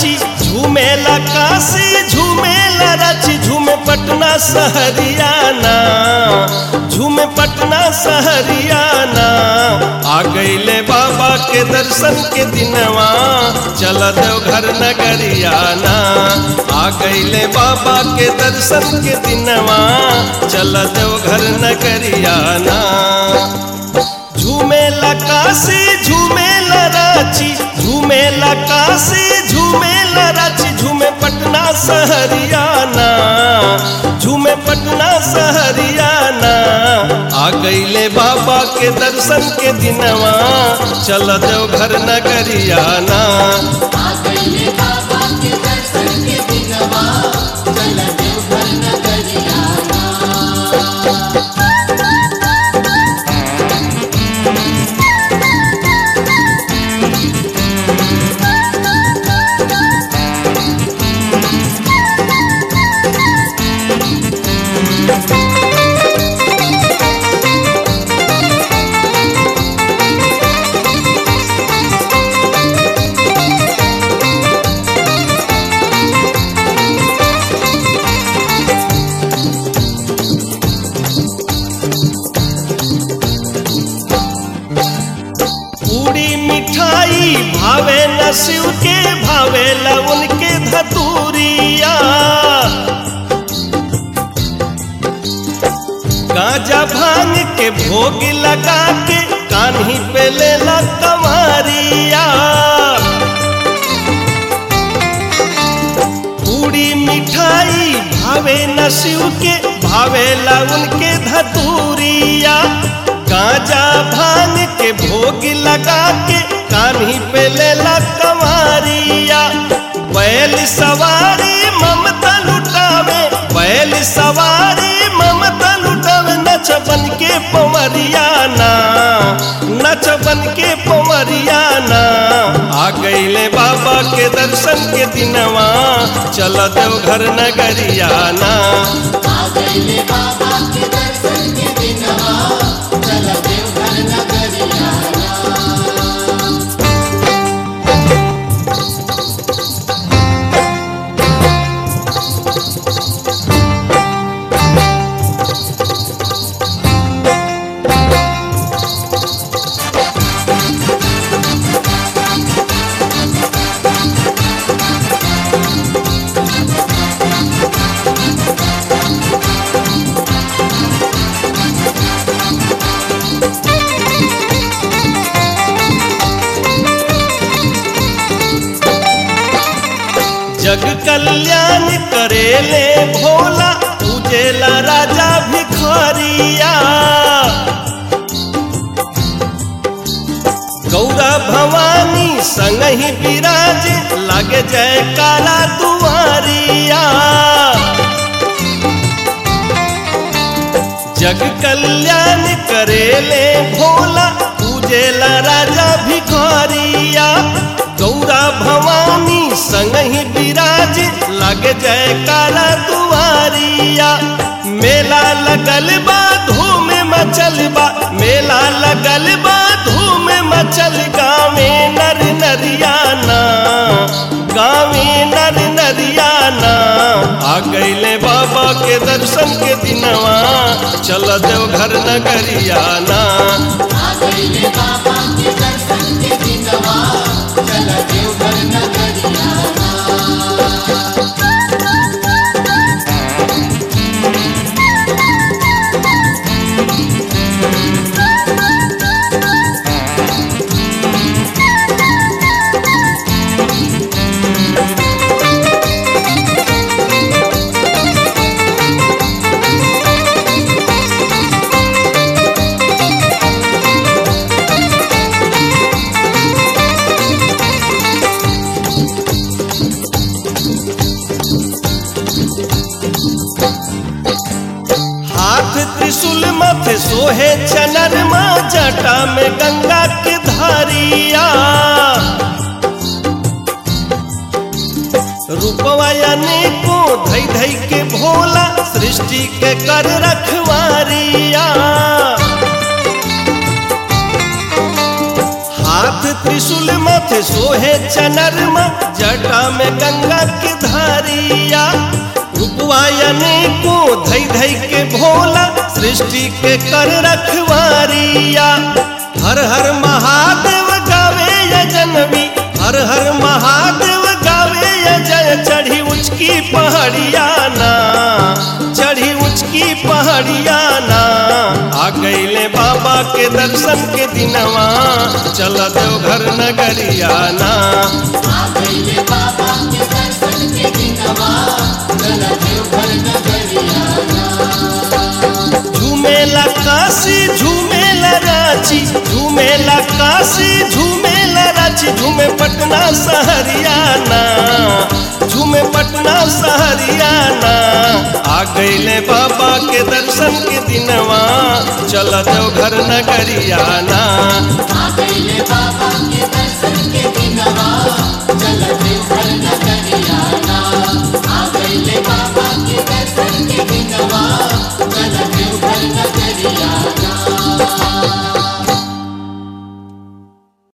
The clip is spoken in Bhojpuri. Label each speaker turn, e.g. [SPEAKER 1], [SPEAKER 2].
[SPEAKER 1] रांची झूमेला काशी झूमेला रांची झूमे पटना सहरियाना झूमे पटना सहरियाना आ गईले बाबा के दर्शन के दिनवा चल देव घर नगरियाना आ गईले बाबा के दर्शन के दिनवा चल देव घर नगरियाना झूमेला काशी झूमेला रांची झूमेला काशी झूमेला रांची झूमे पटना सहरियाना झूमे पटना सहरियाना आ गईले बाबा के दर्शन के दिनवा चल देव घर नगरियाना
[SPEAKER 2] आ गईले बाबा के दर्शन के दिनवा चल देवघर नगरियाना
[SPEAKER 1] पूरी मिठाई भावे न शिव के भावे ला उनके धतूरिया गांजा भांग के भोग लगा के कान्ही पे लेला कमारिया पूरी मिठाई भावे न शिव के भावे ला उनके धतूरिया गांजा भांग के भोग लगा के कान्ही पे लेला कमारिया बैल सवारी ममता लुटावे बैल सवारी ममता लुटावे नच बन के पवरियाना नच बन के पवरियाना आ गईले बाबा के दर्शन के दिनवा चल देव घर नगरियाना
[SPEAKER 2] आ गईले बाबा के दर्शन के दिनवा चल देवघर नगरियाना
[SPEAKER 1] जग कल्याण करेले भोला पूजेला राजा भिखारिया गौरा भवानी संग ही विराज लागे जय काला दुआरिया जग कल्याण करेले भोला पूजेला राजा भिखारिया गौरा भवानी संग ही विराज लग जय काला दुआरिया मेला लगल बा धूम मचल बा मेला लगल बा धूम मचल गावे नर नरियाना गावे नर नरियाना आ गईले बाबा के दर्शन के दिनवा चल देव घर नगरियाना
[SPEAKER 2] आ गईले बाबा के दर्शन के दिनवा चल देवघर नगरियाना
[SPEAKER 1] हाथ त्रिशूल मथ सोहे चनरमा जटा में गंगा के धारिया रूपवा अनेको धई धई के भोला सृष्टि के कर रखवारिया हाथ त्रिशूल मथ सोहे चनरमा जटा में गंगा की धारिया रूपवायने को धई धई के भोला सृष्टि के कर रखवारिया हर हर महादेव गावे या जनवी हर हर महादेव गावे या जय चढ़ी उचकी पहाड़िया ना चढ़ी उचकी पहाड़िया ना आ गईले बाबा के दर्शन के दिनवा चल देवघर नगरिया ना
[SPEAKER 2] आ गईले बाबा के दर्शन के दिनवा चल देवघर नगरिया
[SPEAKER 1] झूमेला काशी झूमेला रांची झूमेला काशी झूमेला रांची झूमे पटना सहरियाना झूमे पटना सहरियाना आ गईले बाबा के दर्शन के दिनवा चल देवघर नगरियाना
[SPEAKER 2] आ गईले बाबा के दर्शन के दिनवा चल